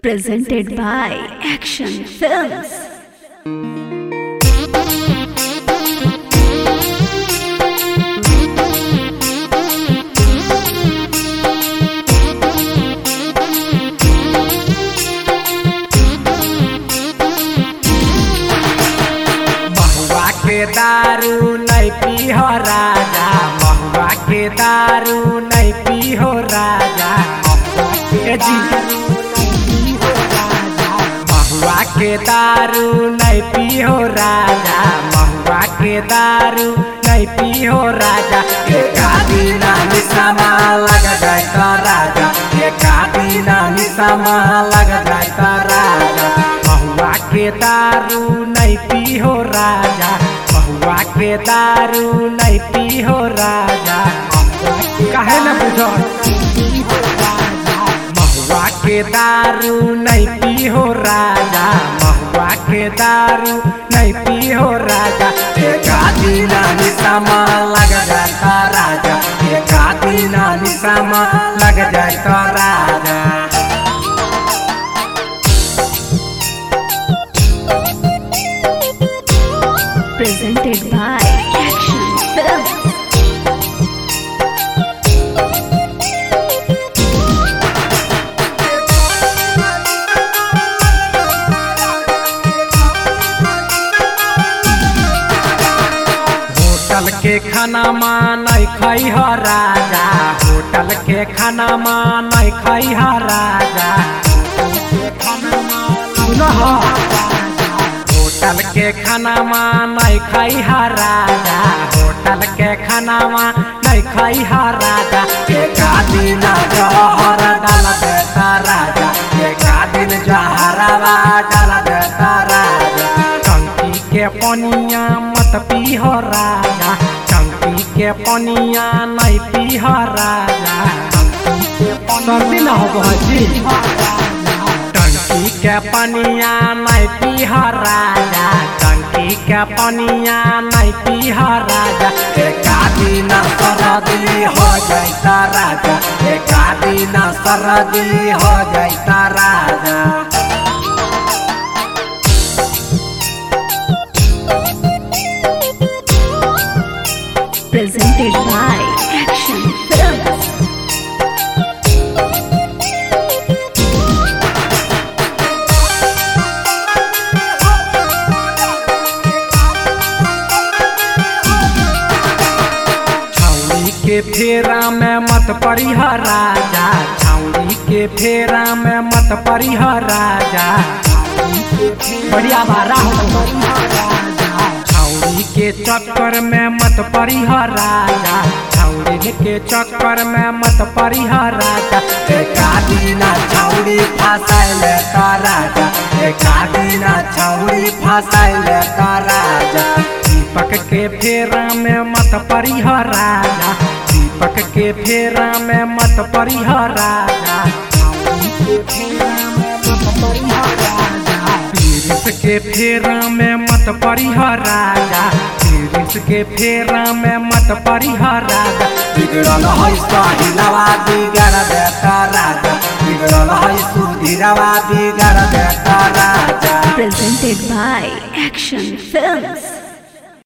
Presented by Action Films. महुआ के दारू नहीं पीहो राजा महुआ के दारू नहीं पीहो राजा ए जी महुआ के दारू नहीं पीहो राजा महुआ के दारू नहीं पीहो राजा एक आदीना निशामा लग जाए तो राजा एक आदीना निशामा लग जाए तो राजा महुआ के दारू नहीं पीहो राजा महुआ के दारू नहीं पीहो राजा काहे न बुझो महुआ के दारू नहीं पीहो राजा महुआ के दारू नहीं पीहो राजा एक आदीना निशामा लग जाता राजा एक आदीना निशामा लग जाता राजा Presented by Action Films. Hotel के खाना मानै खै ह राजा होटल के खाना मानै खै ह राजा सुन ह होटल के खाना मानै खै ह राजा होटल के खाना नै खै ह राजा एक दिन जहर डाल देता राजा एक दिन जहरवा डाल देता राजा टंकी के पनिया मत पीह राजा टंकी के पनिया नहीं पीह राजा सर्दी न हो जी टंकी के पनिया नहीं पीह राजा टंकी के पनिया नहीं पीह राजा एक दिन सरदी हो जाता राजा एक दिन सरदी हो जाता राजा Presented by Action Films. छौरी के फेरा में मत परिह राजा छौरी के फेरा में मत परिह राजा बढ़िया बारा हो छौरी के चक्कर में मत परिह राजा छौरी के चक्कर में मत परिह राजा एक दिना छौरी फसाइल का राजा एक दिना छौरी फसाइल का राजा दीपक के फेरा में मत परिह राजा दीपक के फेरा में मत परिह राजा पीरिस के फेरा में मत परिह राजा पीरिस के फेरा में मत परिह राजा बिगड़ल है साहिलवा बिगड़ देता राजा बिगड़ल है सुधीरवा बिगड़ देता राजा Presented by Action Films.